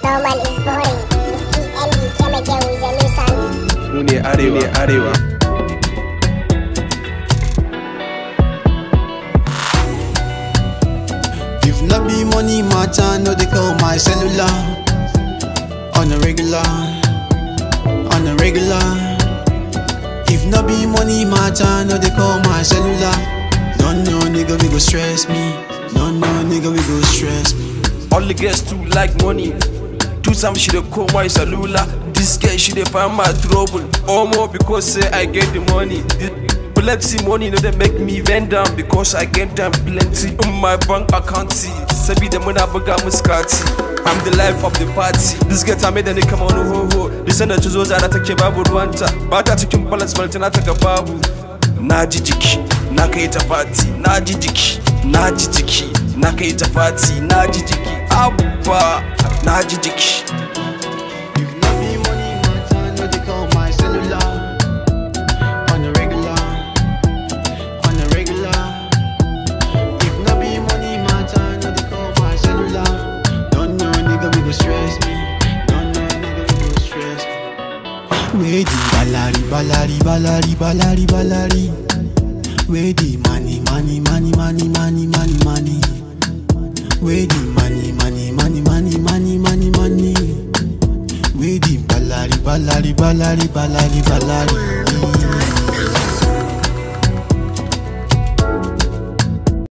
Normal is boring. Mr. Andy came again with a new sound. mu ne arewa ne arewa If not be money matter, no they call my cellular On a regular, on a regular If not be money matter, no they call my cellular No no nigga we go stress me No no nigga we go stress me All the girls too like money. Do some she dey call my cellular. This girl she dey find my trouble. Omo because say I get the money. The plenty money no dey make me bend down because I get them plenty in my bank account. Sabida muna buga muskati. I'm the life of the party. This girl ta mai da ni kamar wani hoho. Disan da ta zo zara take babu ruwanta. Ba ta cikin balance balantana ta ga babu. Na ji jiki, na kai ta fati. Na ji jiki, na ji jiki, na kai ta fati. Na ji jiki, abba, na ji jiki. If not be money matter, no they call my cellular On a regular, on a regular If not be money matter, no they call my cellular Don't know nigga we go stress me Don't know nigga we go stress me Where the balari, balari, balari, balari, balari Where the money, money, money, money, money, money, money Where the money, money, money, money, money, money, money Where the balari, balari, balari, balari, balari